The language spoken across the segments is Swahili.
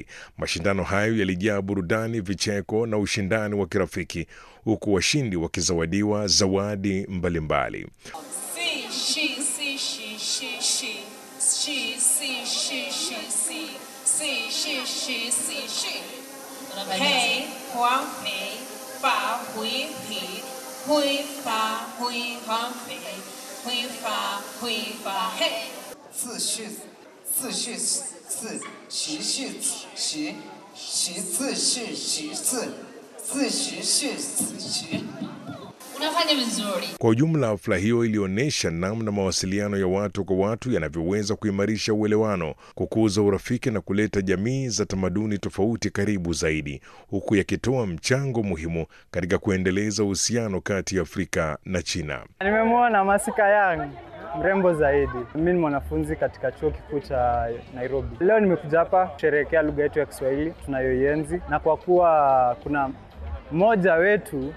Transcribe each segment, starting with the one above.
mbalimbali. Mashindano hayo yalijaa burudani, vicheko na ushindani wa kirafiki, huku washindi wakizawadiwa zawadi mbalimbali. Si, she, si, she, she, she. She, si, she, she, si. Si, she, she, si, she. Hey, huang, pei, fa, hui, pi. Hui, fa, hui, huang, pei. Hui, fa, hui, fa, hey. 自序自序自习序习习自序习自自习序自习。 Unafanya vizuri. Kwa ujumla, hafla hiyo ilionyesha namna mawasiliano ya watu kwa watu yanavyoweza kuimarisha uelewano, kukuza urafiki na kuleta jamii za tamaduni tofauti karibu zaidi, huku yakitoa mchango muhimu katika kuendeleza uhusiano kati ya Afrika na China. Nimemwona Masika Yang mrembo zaidi. Mimi ni mwanafunzi katika chuo kikuu cha Nairobi. Leo nimekuja hapa kusherehekea lugha yetu ya Kiswahili tunayoienzi, na kwa kuwa kuna mmoja wetu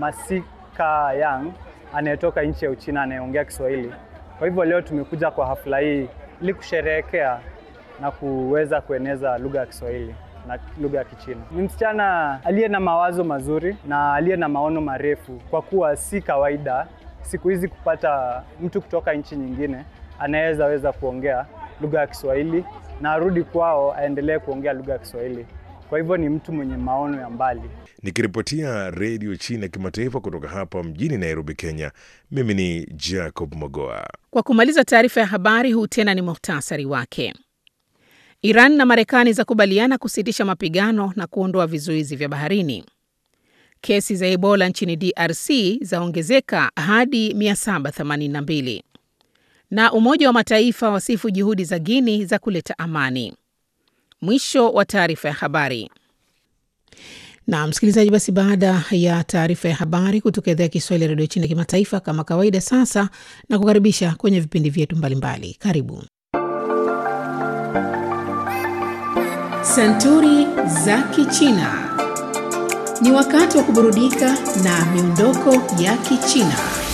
Masika Yang anayetoka nchi ya Uchina anayeongea Kiswahili, kwa hivyo leo tumekuja kwa hafla hii ili kusherehekea na kuweza kueneza lugha ya Kiswahili na lugha ya Kichina. Ni msichana aliye na mawazo mazuri na aliye na maono marefu, kwa kuwa si kawaida siku hizi kupata mtu kutoka nchi nyingine anaweza weza kuongea lugha ya Kiswahili na arudi kwao aendelee kuongea lugha ya Kiswahili. Kwa hivyo ni mtu mwenye maono ya mbali. Nikiripotia redio China kimataifa kutoka hapa mjini Nairobi, Kenya, mimi ni Jacob Mogoa. Kwa kumaliza taarifa ya habari, huu tena ni muhtasari wake. Iran na Marekani zakubaliana kusitisha mapigano na kuondoa vizuizi vya baharini. Kesi za Ebola nchini DRC zaongezeka hadi 782. Na Umoja wa Mataifa wasifu juhudi za Guini za kuleta amani. Mwisho wa taarifa ya habari. Na msikilizaji, basi baada ya taarifa ya habari kutoka idhaa ya Kiswahili ya redio China kimataifa, kama kawaida, sasa na kukaribisha kwenye vipindi vyetu mbalimbali. Karibu Santuri za Kichina. Ni wakati wa kuburudika na miondoko ya Kichina.